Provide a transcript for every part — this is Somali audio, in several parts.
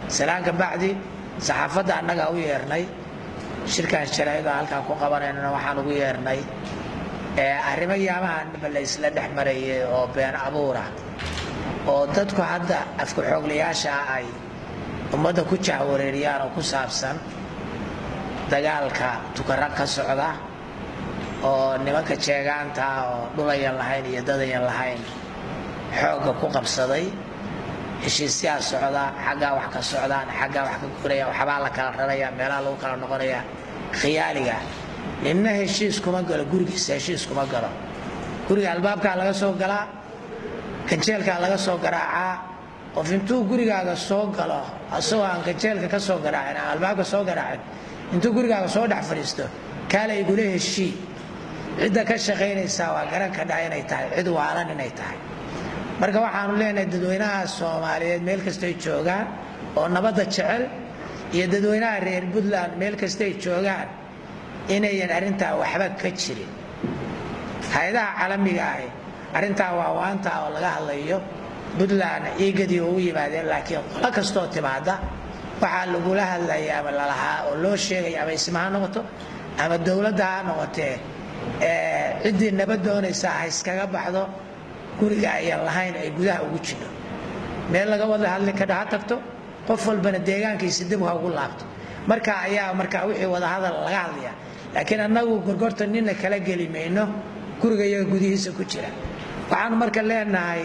salaanka bacdi saxaafadda annagaa u yeernay shirkan sharaa'ida halkaan ku qabanaynana waxaan ugu yeernay arrimo yaamahanba la isla dhex marayay oo been abuura oo dadku hadda afka xooglayaasha ah ay ummadda ku jahwareeriyaan oo ku saabsan dagaalka tukara ka socda oo nimanka jeegaanta oo dhulayan lahayn iyo dadayan lahayn xoogga ku qabsaday heshiisyaa socda xaggaa wax ka socdaan xaggaa wax ka guraya waxbaa la kala raraya meelaha lagu kala noqonaya khiyaaliga ninna heshiis kuma galo gurigiisa heshiis kuma galo guriga albaabkaa laga soo galaa ganjeelkaa laga soo garaacaa qof intuu gurigaaga soo galo asagoo aan ganjeelka ka soo garaacin aan albaabka soo garaacin intuu gurigaaga soo dhex fadhiisto kaala igula heshii cidda ka shaqaynaysaa waa garan ka dhaa inay tahay cid waalan inay tahay marka waxaanu leenahay dadweynaha soomaaliyeed meel kastay joogaan oo nabadda jecel iyo dadweynaha reer puntland meel kastay joogaan inayan arrintaa waxba ka jirin hay-adaha caalamiga ahi arrintaa waa waanta oo laga hadlayo puntland iigadii ugu yimaadeen laakiin qolo kastoo timaada waxaa lagula hadlaya ama lalahaa oo loo sheegaya ama isma ha noqoto ama dowladda ha noqotee ciddii nabad doonaysaa ha iskaga baxdo guriga ayaan lahayn ay gudaha ugu jidho meel laga wada hadli kadha ha tagto qof walbana deegaankiisa dib ha ugu laabto marka ayaa marka wixii wadahadal laga hadlaya laakiin annagu gorgorta nina kala geli mayno guriga iyaga gudihiisa ku jira waxaanu marka leenahay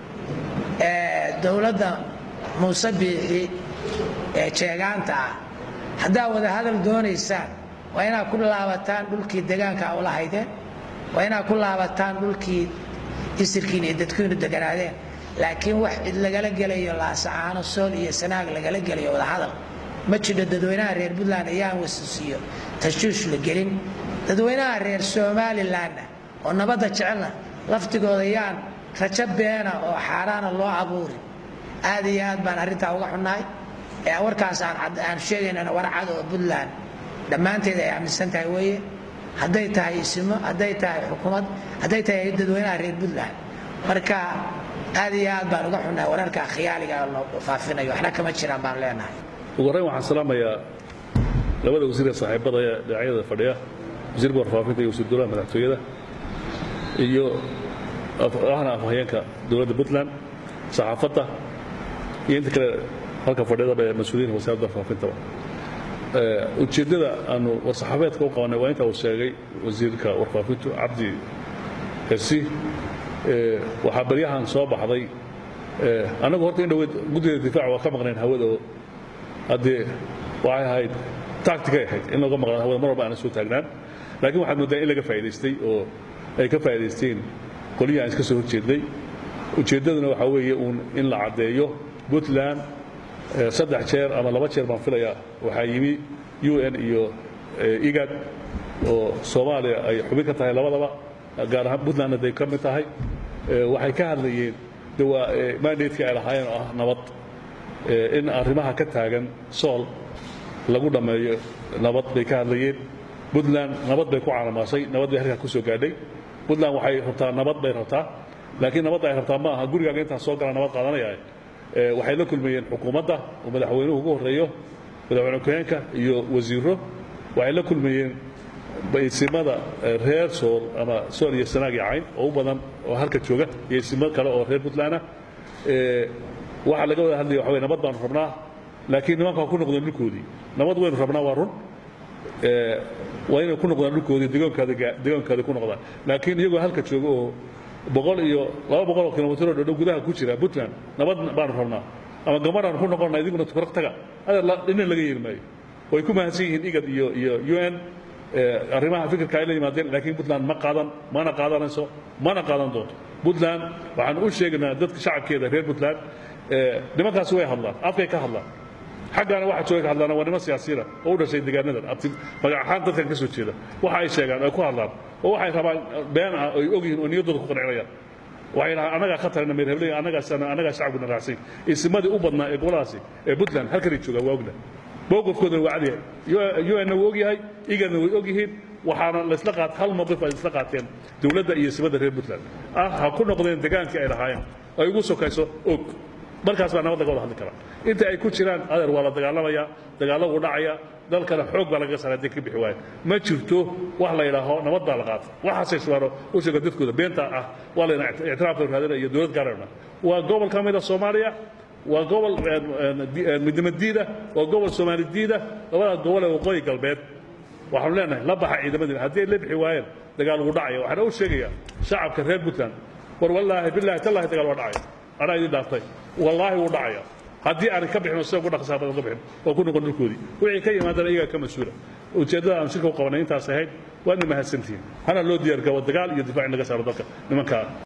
dowladda muuse biixi ee jeegaanta ah haddaa wadahadal doonaysaan waa inaad ku laabataan dhulkii degaanka ula haydeen waa inaad ku laabataan dhulkii isirkiin iyo dadkiinu deganaadeen laakiin wax cid lagala gelayo laasacaano sool iyo sanaag lagala gelayo wadahadal ma jidho dadweynaha reer puntland ayaan wasisiiyo tashwiish la gelin dadweynaha reer somalilanna oo nabadda jecelna laftigooda yaan rajo beena oo xaaraana loo abuurin aad iyo aad baan arrintaa uga xunnahay warkaas aan sheegaynana war cad oo puntland dhammaanteed ay aaminsan tahay weeye hadday tahay isimo hadday tahay xukuumad hadday tahay dadweynaha reer puntland marka aad iyo aad baan uga xunnahay wararka khiyaaliga loo faafinayo waxna kama jiraan baan leenahay ugu horreyn waxaan salaamayaa labada wasiir ee saaxiibada ee dhinacyada fadhiya wasiirka warfaafinta iyo wasiir dowlaha madaxtooyada iyo ahna afhayeenka dowladda puntland saxaafadda iyo inta kale halka fadhiyadaba ee mas-uuliyiinta wasaaradda warfaafintaba ujeeddada aanu war-saxaabeedka u qabanay waa inta uu sheegay wasiirka warfaafintu cabdi hersi waxaa baryahan soo baxday annagu horta in dhaweyd guddiga difaaca waa ka maqnayn hawada oo haddee waxay ahayd tacticay ahayd in looga maqnaan hawada mar walba aanan soo taagnaan laakiin waxaad mooddaa in laga faa'idaystay oo ay ka faa'idaysteen qolihii aan iska soo horjeednay ujeeddaduna waxaa weeye uun in la caddeeyo puntland saddex jeer ama laba jeer baan filayaa waxaa yimi u n iyo igad oo soomaaliya ay xubin ka tahay labadaba gaar ahaan puntlandna day ka mid tahay waxay ka hadlayeen de waa mandatekii ay lahaayeen oo ah nabad in arrimaha ka taagan sool lagu dhammeeyo nabad bay ka hadlayeen puntland nabad bay ku caalamaasay nabad bay halkaa ku soo gaadhay puntland waxay rabtaa nabad bay rabtaa laakiin nabadda ay rabtaa ma aha gurigaaga intaan soo gala nabad qaadanaya waxay la kulmayeen xukuumadda oo madaxweynuhu ugu horreeyo madaxweyne ku-xeenka iyo wasiiro waxay la kulmayeen isimada reer sool ama sool iyo sanaag iyo cayn oo u badan oo halka jooga iyo isimo kale oo reer puntlandah waxaa laga wada hadlaya waxa wey nabad baanu rabnaa laakiin nimanka waa ku noqdeen dhulkoodii nabad waynu rabnaa waa run waa inay ku noqdaan dhulkoodii degaankaada ku noqdaan laakiin iyagoo halka jooga oo boqol iyo laba boqol oo kilomitr oo dhodhow gudaha ku jira puntland nabad baanu rabnaa ama gabadhaan ku noqonna idiguna tukaraq taga adeer dhinin laga yeeli maayo way ku mahadsan yihiin igad iyo iyo u n arrimaha fikirka ay la yimaadeen laakiin puntland ma qaadan mana qaadanayso mana qaadan doonto puntland waxaan u sheegaynaa dadka shacabkeeda reer puntland nimankaasi way hadlaan afkay ka hadlaan xaggaana waxa jooga ka hadlaan waa niman siyaasiyiina oo u dhashay deegaanadan abti magac ahaan dadkan ka soo jeeda waxa ay sheegaan ay ku hadlaan oo waxay rabaan been ah ay og yihiin oo niyaddooda ku qancinayaan waxay dhahaan annagaa khatarina meerhebley annagaasana annagaa shacabkuna raacsan isimadii u badnaa ee goboladaasi ee puntland halkanay joogaan waa ogna mowqifkoodana waa cadyahay un wuu og yahay igadna way og yihiin waxaana laysla qaat hal mowqif ay isla qaateen dowladda iyo isimada reer puntland ah ha ku noqdeen degaankii ay lahaayeen ay ugu sokayso og markaas baa nabad laga wada hadli karaa inta ay ku jiraan adeer waa la dagaalamaya dagaalagu dhacaya dalkana xoog baa laga saara hadii ka bixi waayo ma jirto wax la yidhaaho nabad baa la qaata waxaasay subaano u sheega dadkooda beenta ah waa layna ictiraafka raadinaya iyo dowlad gaarana waa gobol ka mid a soomaaliya waa gobol midnimo diida waa gobol soomaali diida labada gobol ee waqooyi galbeed waxaanu leenahay la baxa ciidamadiina haddii ay la bixi waayeen dagaal ugu dhacaya waxaana u sheegayaa shacabka reer puntland war wallaahi bilaahi tallahi dagaal waa dhacaya anaa idin dhaaftay wallaahi wuu dhacaya haddii aanay ka bixin oo sida ugu dhaqsaa badan ka bixin oo ku noqon dhulkoodii wixii ka yimaadana iyagaa ka mas-uula ujeeddada aan shirka u qabanay intaas ahayd waadna mahadsantihiin hana loo diyaargabo dagaal iyo difaac in laga saaro dalka nimankaa